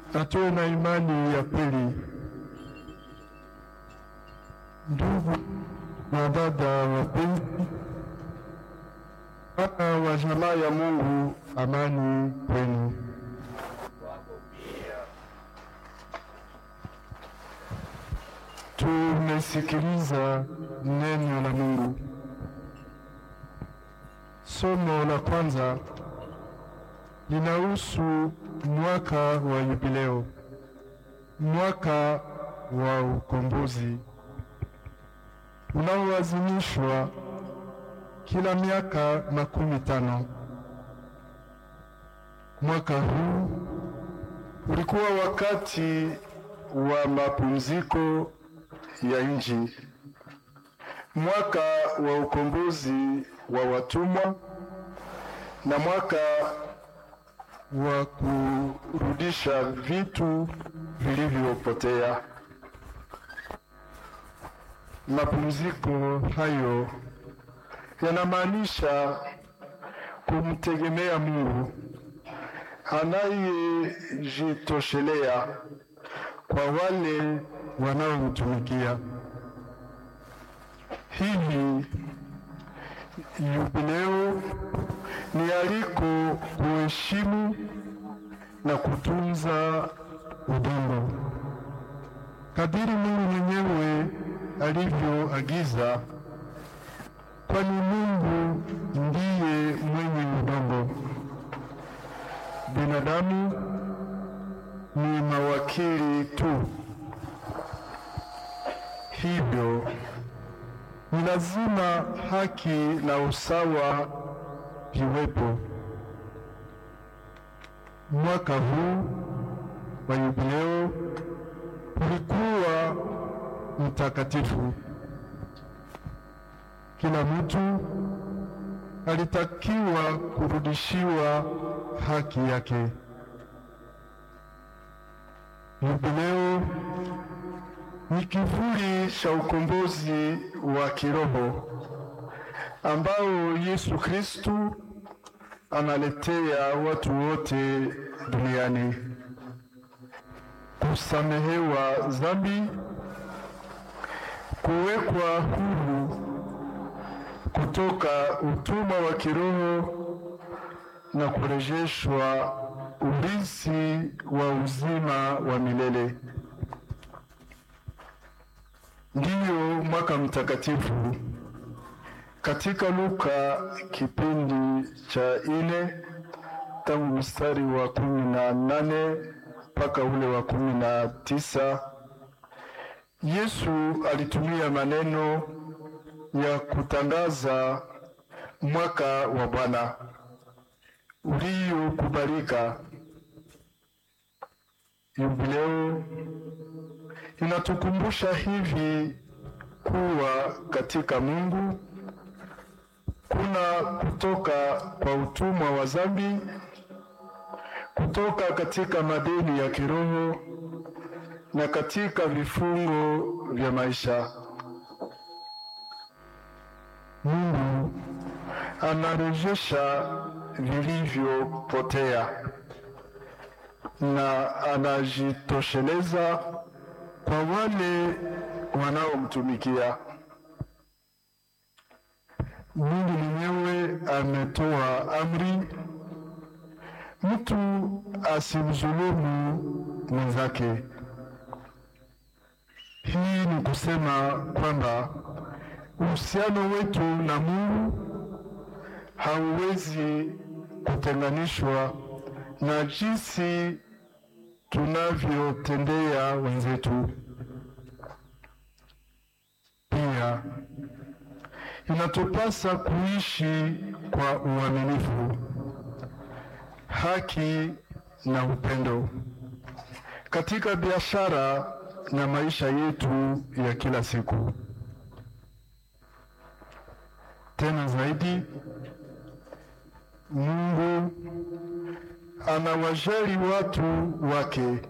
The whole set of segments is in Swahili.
na tuwe na imani ya kweli. Ndugu na dada wapenzi, wana wa jamaa ya Mungu, amani kwenu. Tumesikiliza neno la Mungu. Somo la kwanza linahusu mwaka wa jubileo, mwaka wa ukombozi unaoadhimishwa kila miaka makumi tano. Mwaka huu ulikuwa wakati wa mapumziko ya nchi, mwaka wa ukombozi wa watumwa na mwaka wa kurudisha vitu vilivyopotea. Mapumziko hayo yanamaanisha kumtegemea Mungu anayejitoshelea kwa wale wanaomtumikia. Hivi jubileo ni aliko kuheshimu na kutunza udongo kadiri Mungu mwenyewe alivyoagiza, kwani Mungu ndiye mwenye udongo. Binadamu ni mawakili tu. Hivyo ni lazima haki na usawa viwepo. Mwaka huu wa jubileo ulikuwa mtakatifu. Kila mtu alitakiwa kurudishiwa haki yake. Jubileo ni kivuli cha ukombozi wa kiroho ambao Yesu Kristu analetea watu wote duniani: kusamehewa dhambi, kuwekwa huru kutoka utumwa wa kiroho na kurejeshwa urithi wa uzima wa milele. Ndiyo mwaka mtakatifu katika Luka kipindi cha ine tangu mstari wa kumi na nane mpaka ule wa kumi na tisa Yesu alitumia maneno ya kutangaza mwaka wa Bwana uliokubalika. Jubileo inatukumbusha hivi kuwa katika Mungu kuna kutoka kwa utumwa wa dhambi, kutoka katika madeni ya kiroho na katika vifungo vya maisha. Mungu anarejesha vilivyopotea na anajitosheleza kwa wale wanaomtumikia. Mungu mwenyewe ametoa amri, mtu asimdhulumu mwenzake. Hii ni kusema kwamba uhusiano wetu na Mungu hauwezi kutenganishwa na jinsi tunavyotendea wenzetu. Pia inatupasa kuishi kwa uaminifu, haki na upendo katika biashara na maisha yetu ya kila siku. Tena zaidi, Mungu anawajali watu wake,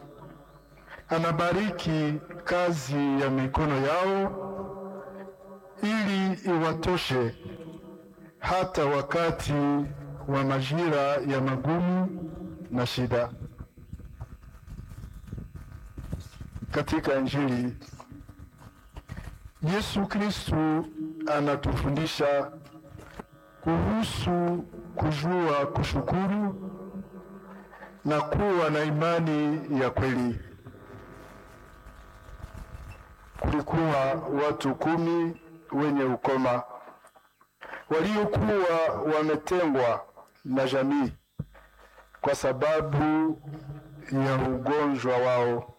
anabariki kazi ya mikono yao ili iwatoshe hata wakati wa majira ya magumu na shida. katika Injili, Yesu Kristu anatufundisha kuhusu kujua kushukuru na kuwa na imani ya kweli. Kulikuwa watu kumi wenye ukoma waliokuwa wametengwa na jamii kwa sababu ya ugonjwa wao,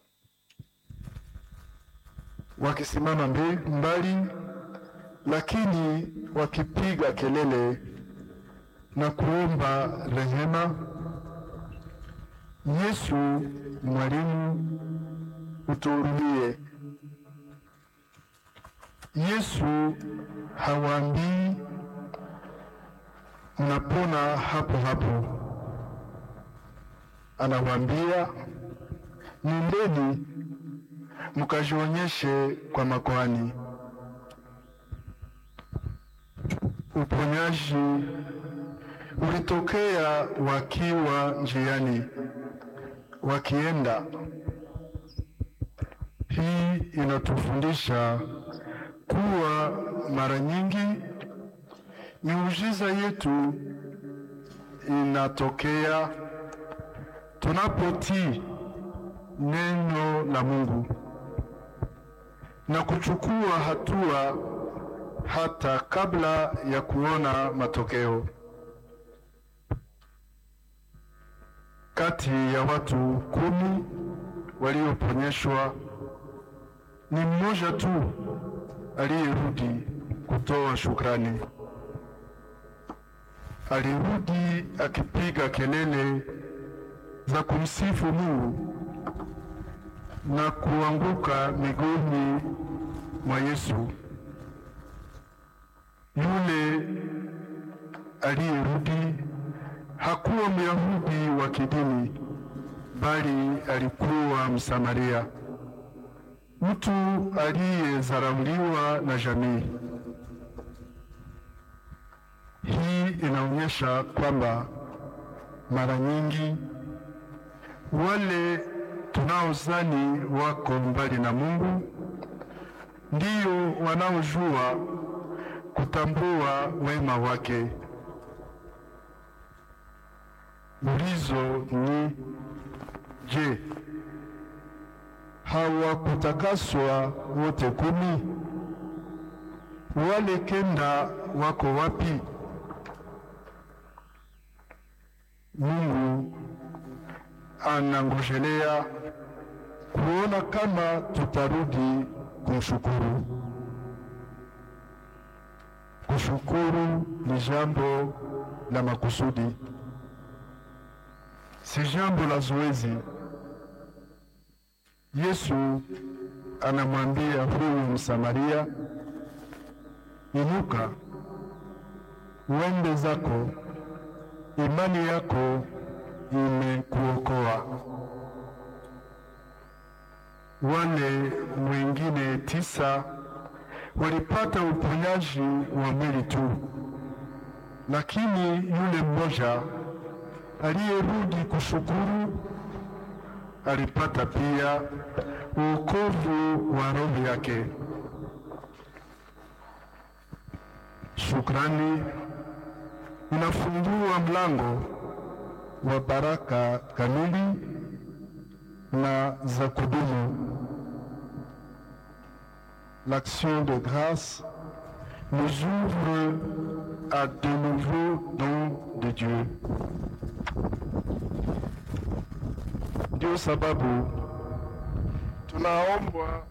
wakisimama mbali, lakini wakipiga kelele na kuomba rehema. Yesu, mwalimu, utuhurumie. Yesu hawaambii mnapona hapo hapo, anawaambia nendeni mkajionyeshe kwa makuhani. Uponyaji ulitokea wakiwa njiani wakienda. Hii inatufundisha kuwa mara nyingi miujiza yetu inatokea tunapotii neno la Mungu na kuchukua hatua hata kabla ya kuona matokeo. Kati ya watu kumi walioponyeshwa ni mmoja tu aliyerudi kutoa shukrani. Alirudi akipiga kelele za kumsifu Mungu na kuanguka miguuni mwa Yesu. Yule aliyerudi hakuwa Myahudi wa kidini, bali alikuwa Msamaria, mtu aliyezarauliwa na jamii. Hii inaonyesha kwamba mara nyingi wale tunaozani wako mbali na Mungu ndio wanaojua kutambua wema wake. Ulizo ni je, hawakutakaswa wote kumi? Wale kenda wako wapi? Mungu anangojelea kuona kama tutarudi kumshukuru. Kushukuru ni jambo la makusudi, si jambo la zoezi. Yesu anamwambia huyu Msamaria, inuka, uende zako, imani yako imekuokoa. Wale wengine tisa walipata uponyaji wa mwili tu, lakini yule mmoja aliyerudi kushukuru alipata pia wokovu wa roho yake. Shukrani inafungua mlango wa baraka kamili na za kudumu. L'action de grâce nous ouvre à de nouveaux dons de Dieu. Ndio sababu tunaombwa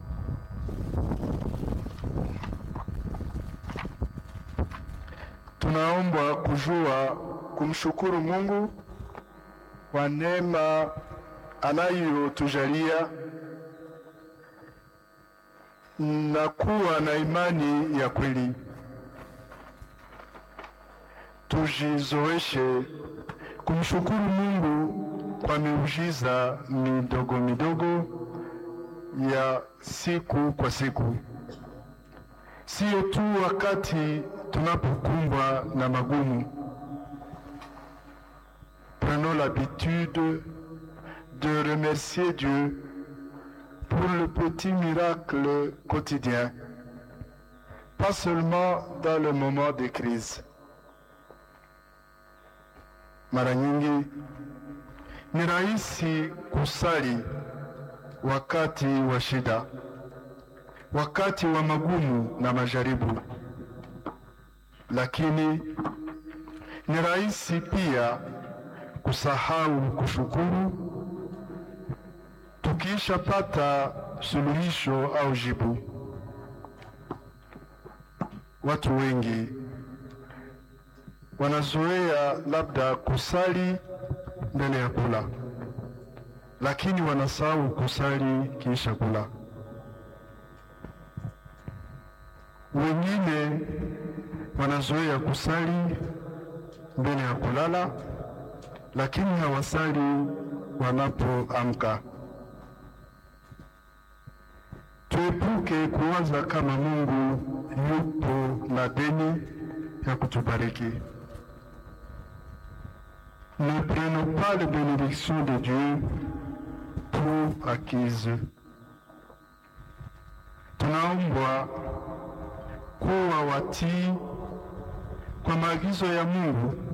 tunaombwa kujua kumshukuru Mungu kwa neema anayotujalia na kuwa na imani ya kweli. Tujizoeshe kumshukuru Mungu kwa miujiza midogo midogo ya siku kwa siku, sio tu wakati tunapokumbwa na magumu. Prenons l'habitude de remercier Dieu pour le petit miracle quotidien, pas seulement dans le moment de crise. Mara nyingi ni rahisi kusali wakati wa shida, wakati wa magumu na majaribu, lakini ni rahisi pia kusahau kushukuru tukishapata suluhisho au jibu. Watu wengi wanazoea labda kusali mbele ya kula, lakini wanasahau kusali kisha kula. Wengine wanazoea kusali mbele ya kulala, lakini hawasali wanapoamka. Tuepuke kuwaza kama Mungu yupo na deni ya kutubariki. Ne prenons pas les bénédictions de Dieu pour acquises. Tunaombwa kuwa watii kwa maagizo ya Mungu